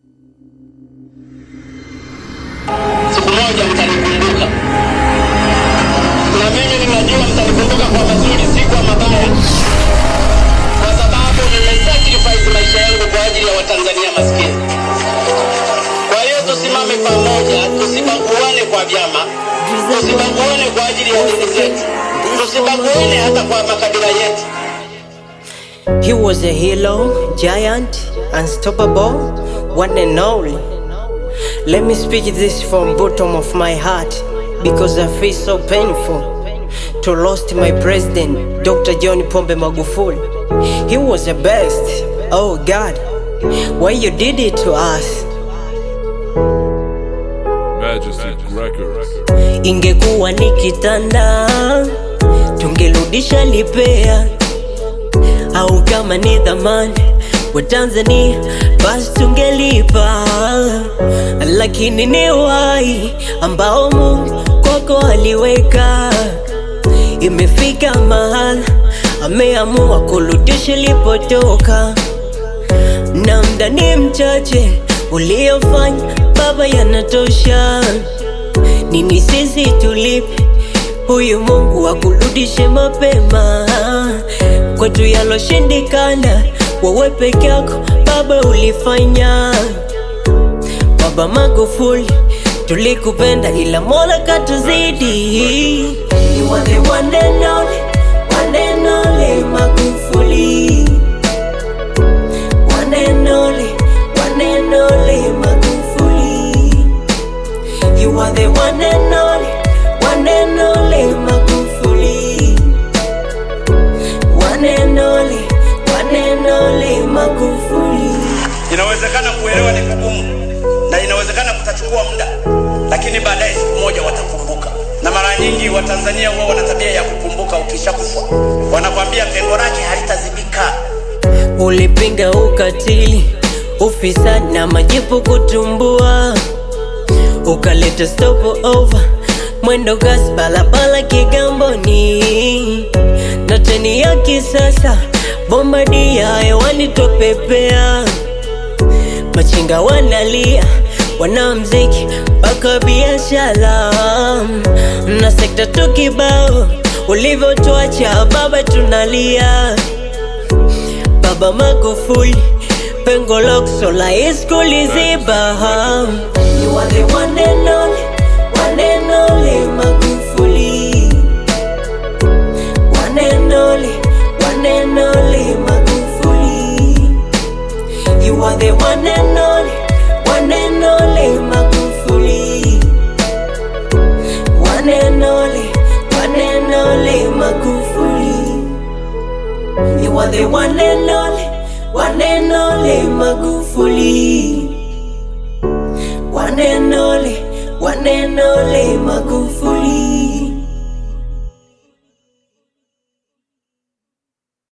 siku moja mtanikumbuka, na mimi ninajua mtanikumbuka kwa mazuri, si kwa mabaya, kwa sababu nimesacrifice maisha yangu kwa ajili ya Watanzania maskini. Kwa hiyo tusimame pamoja, tusibaguane kwa vyama, tusibaguane kwa ajili ya dini zetu, tusibaguane hata kwa makabila yetu. He was a hero, giant, unstoppable, one and only. Let me speak this from bottom of my heart because I feel so painful to lost my president, Dr. John Pombe Magufuli. He was the best. Oh God, why you did it to us? Majesty Records. Ingekuwa ni kitanda, tungerudisha lipea, au kama ni dhamani wa Tanzania, basi tungelipa, lakini ni wai ambao Mungu kwako aliweka. Imefika mahala ameamua kurudisha ilipotoka, na mda ni mchache uliofanya baba, yanatosha. Nini sisi tulipe huyu Mungu akurudishe mapema kwetu yaloshindikana, wewe peke yako baba ulifanya. Baba Magufuli, tulikupenda ila Mola katuzidi. You are the one and only, one and only Magufuli. One and only, one and only Magufuli. You are the one and only, one and only Magufuli. One and only, one and only Magufuli. Inawezekana kuelewa ni kugumu na inawezekana kutachukua muda, lakini baadaye siku moja watakumbuka. Na mara nyingi Watanzania huwa wana tabia ya kukumbuka ukishakufa, wanakwambia pengo lake halitazibika. Ulipinga ukatili, ufisadi na majipu kutumbua, ukaleta stop over mwendo kasi barabara Kigamboni na treni ya kisasa bombadia hewani topepea, machinga wanalia, wanamziki mpaka biashara na sekta tu kibao, ulivyotuacha baba tunalia. Baba Magufuli, pengo lako la iskuli ziba. You are the one and only, one and only Magufuli. One and only, one and only Magufuli. You are the one and only, one and only Magufuli. One and only, one and only Magufuli. You are the one and only, one and only Magufuli. One and only, one and only Magufuli.